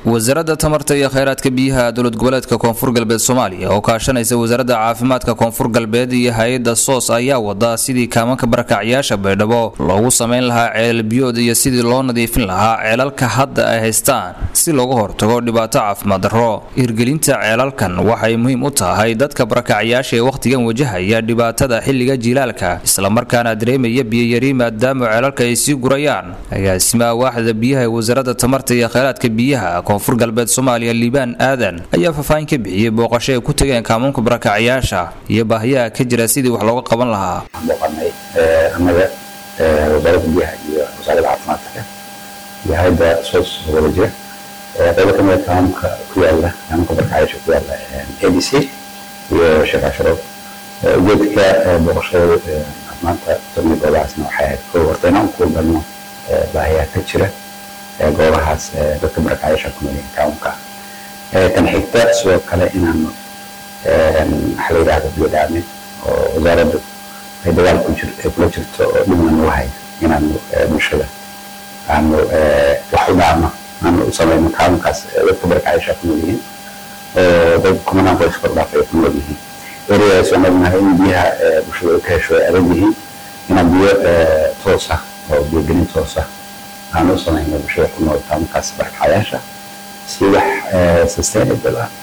wasaaradda tamarta iyo kheyraadka biyaha dowlad goboleedka koonfur galbeed soomaaliya oo kaashanaysa wasaaradda caafimaadka koonfur galbeed iyo hay-adda soos ayaa wada sidii kaamanka barakacyaasha baydhabo loogu sameyn lahaa ceelal biyood iyo sidii loo nadiifin lahaa ceelalka hadda ay haystaan si looga hortago dhibaato caafimaad darro hirgelinta ceelalkan waxay muhiim u tahay dadka barakacyaasha ee wakhtigan wajahaya dhibaatada xilliga jiilaalka islamarkaana dareemaya biyayari maadaama ceelalka ay sii gurayaan agaasimaha waaxda biyaha ee wasaaradda tamarta iyo kheyraadka biyaha koonfur galbeed soomaaliya liibaan aadan ayaa faahfaahin ka bixiyey booqasho ay ku tageen kaamuunka barakacyaasha iyo baahiyaha ka jira sidii wax looga qaban lahaa booqanay annaga wasaaradda biyaha iyo wasaaradda caafimaadka iyo hay-adda soos wada jira qaybo ka mida kaamuunka ku yaala kaamuunka barakacyaasha ku yaala a d c iyo sheekh casharood ujeedka booqashada maanta tagna goobahaasna waxay ahayd koo horta inaan ku galno baahiyaha ka jira goobahaas dadka barakacyaasha ku noolyihiin kaamunka tan xigta sidoo kale inaanu waxa la yidhahda biyo dhaamin oo wasaaraddu ay dagaal ku jir kula jirto oo dhibna nagu hayo inaanu bulshada aanu wax u dhaamo aanu u samayno kaamunkaas dadka barakacyaasha ku noolyihiin oo dad kumanaan qoys kor dhaafay ku nool yihiin ereyadaas waan ognahay in biyaha bulshada ay ka hesho ay adag yihiin inaan biyo toos ah oo biyogelin toos ah aan u samayno bulshada ku nool kaamunkaas barakacyaasha si wax sustainable ah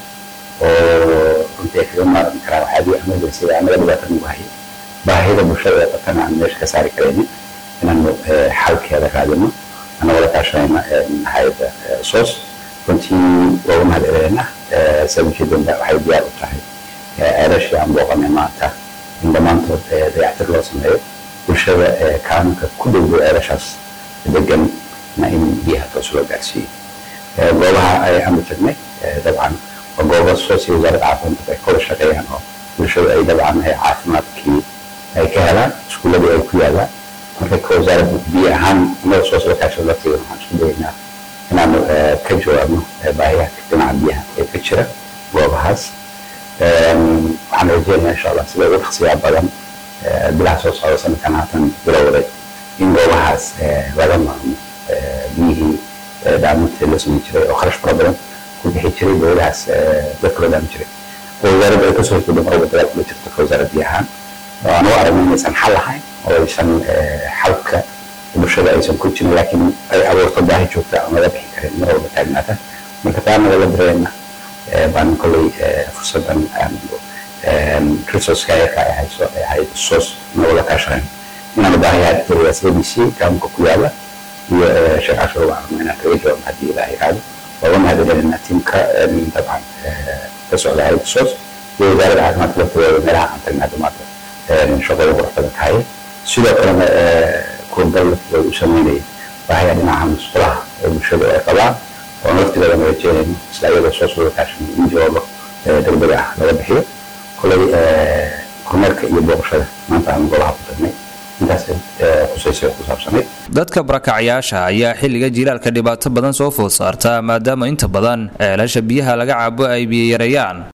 oo runtii ay kaga maarmi karaan waxyaabihii emergency annaga dhibaata nagu hayay baahida bulshada ee qabtana aan meesha ka saari karaynin inaanu xalkeeda raadino annagoo la kaashanayna hay-adda soos runtii looga mahad celinayna sida ujeedada waxay diyaar u tahay ceelashii aan booqanay maanta in dhammaantood dayactir loo sameeyo bulshada kaamunka ku dhowdow ceelashaas degan na in biyaha toos loo gaarsiiyo goobaha aanu tagnay dabcan waa goobo soos iyo wasaaradda caafimaadka ay kawada shaqeeyaan oo bulshada ay dabcan caafimaadkii ay ka helaan iskuuladii ay ku yaalaan marka ka wasaaradda biyo ahaan annaga soos la kaashada la tagan waxaan isku dayaynaa inaanu ka jawaabno baahiyaha dhinaca biyaha ee ka jira goobahaas waxaan rajeynayaa insha allah sida ugu dhaqsiyaa badan bilaha soo socda sanadkan haatan bilowday in goobahaas laga maarmo biyihii dhaaminta la samayn jiray oo kharash fara badan ku bixi jiray dowladahaas dadka loo dhaamin jiray oo wasaaradda ay kasoo horjeedo marwalba dagaal kula jirto ka wasaarad biyo ahaan oo aan u aragno inaysan xal lahayn oo aysan xalka bulshada aysan ku jirin laakiin ay abuurto baahi joogta aan laga bixi karin mar walba taagnaata marka taana lala dareena baan kolley fursadan resourceka yarka ay hayso ee hay-adda soos nagoo la kaashanayn inaanu baahiyaa ereyadaas a b c kaamunka ku yaala iyo sheekh casharo waan rabnaa inaan kaga jawaabno haddii ilaah yiraahdo looga mahadcelinayna tiimka dabcan ka socda hay-adda soos iyo wasaaradda caafimaadka laftooda meelaha aan tagnaa dhamaata shaqada quruxbada ka haya sidoo kalena kurbal laftooda u sameynaya baahiyaa dhinaca musqulaha ee bulshada ay qabaan oon laftigooda na rajeynayno isla iyadoo soos wada kaashan in jawaabo degdeg ah laga bixiyo koley horumarka iyo booqashada maanta aan golaha ku tagnay dadka barakacyaasha ayaa xilliga jiilaalka dhibaato badan soo food saarta maadaama inta badan ceelasha biyaha laga cabo ay biyoyareeyaan